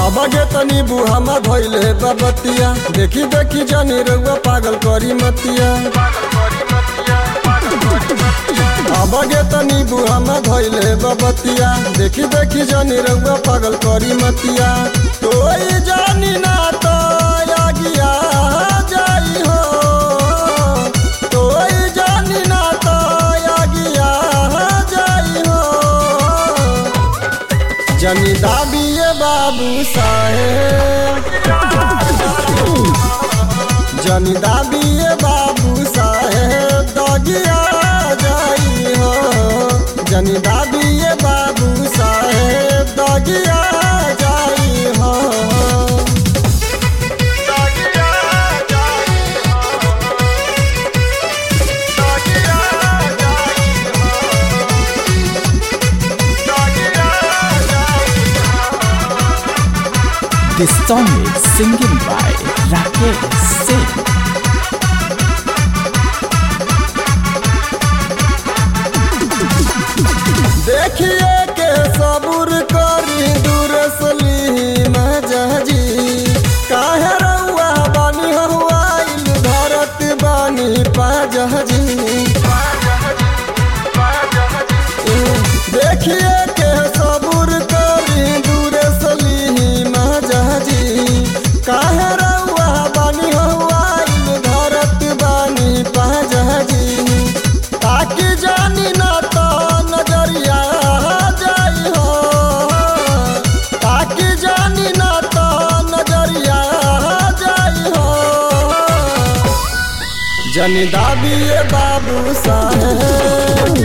अब गे तनी बुहामा धैले बबतिया देखी देखी जानी रउआ पागल करी मतिया अब गे तनी बुहामा धैले बबतिया देखी देखी जानी रउआ पागल करी मतिया तोई जानी ना तो आगिया जाई हो तोई जानी ना तो आगिया जाई हो जनी दाबिए बाबू साहेब जनी दाबिए बाबू साहेब दगिया जाई हो जनी दाबिए बाबू साहेब दगिया जाई हो This song is singing by Rakesh Singh. देखिए के सबूर करी दूर सली मजाजी काहे रउआ बानी हवाइल धरत बानी पाजजी देखिए के सबूर करी दूर सली मजाजी काहे रउआ बानी हवाइल धरत बानी पाजजी ताकि जानी ना तो नजरिया जाई हो ताकि जानी ना तो नजरिया जाई हो जनी दाबिए बाबू साहेब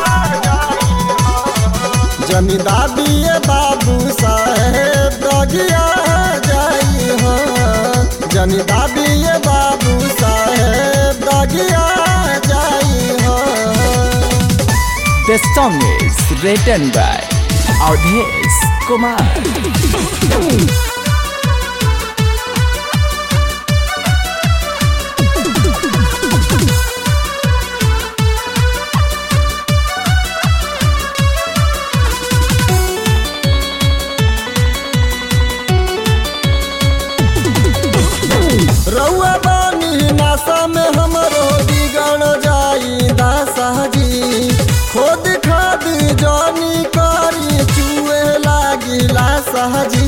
जनी दाबिए बाबू साहेब दगिया जाई हो जनी दाबिए बाबू साहेब दगिया जाई हो The song is written by Audhesh Kumar. रउआ बानी नासा में हमरो बिगड़ जाई दासाजी खोद खाद जानी करी चुए लागिला साजी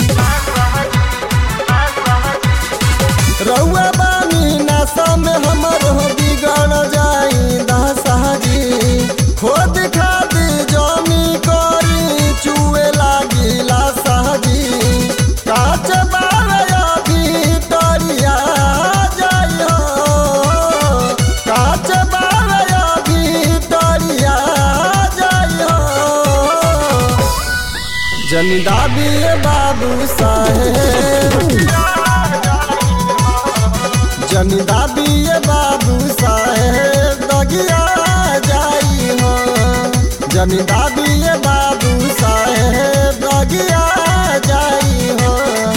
रउआ बानी नासा में हमरो बिगड़ जाई दासाजी खोद खाद जानी करी चुए लागिला साजी काच बारया भीतरिया जाई हो काच बारया भीतरिया जाई हो जनी दाबिए बाबू साहेब जनी दाबिए बाबू साहेब दगिया जाई हो जनी दाबिए बाबू साहेब दगिया जाई हो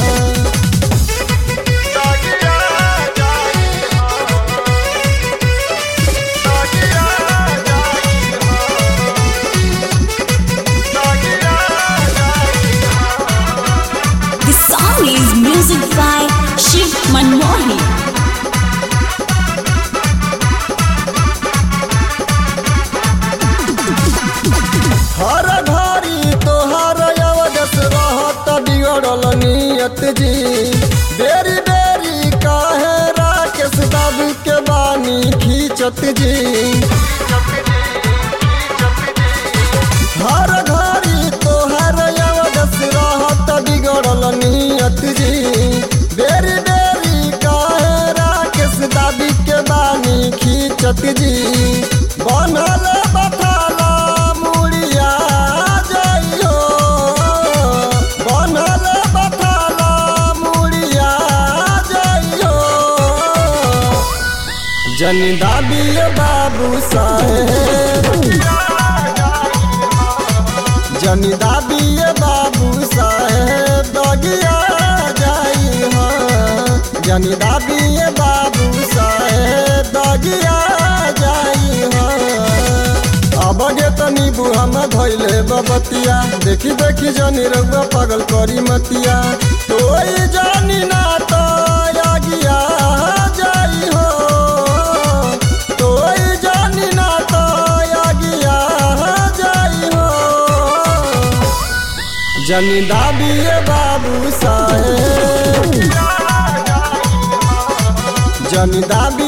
This song is music by Shiv Manmohi. हर घड़ी तोहर अवदस रहत बिगड़ल नियत जी बेरी बेरी काहे राकेश बाबू के बानी खींचत जी हर घड़ी तोहर अवदस रहत बिगड़ल नियत जी बेरी बेरी काहे राकेश दादी के बानी खींचत जी बनल बथाला मुड़िया जाइयो बनल बथाला मुड़िया जाइयो जनी दाबिए बाबू साहेब जनी दाबिए बाबू साहेब दगिया जाई हो जनी दाबिए बाबू साहेब दगिया जाई हो अब गे तनी बुहा में धैले बबतिया देखी देखी जनी रउआ पागल करी मतिया तोई जानी ना तो आगिया जाई हो तोई जानी ना तो आगिया जाई हो जनी दाबिए बाबू साहेब जनी दाबी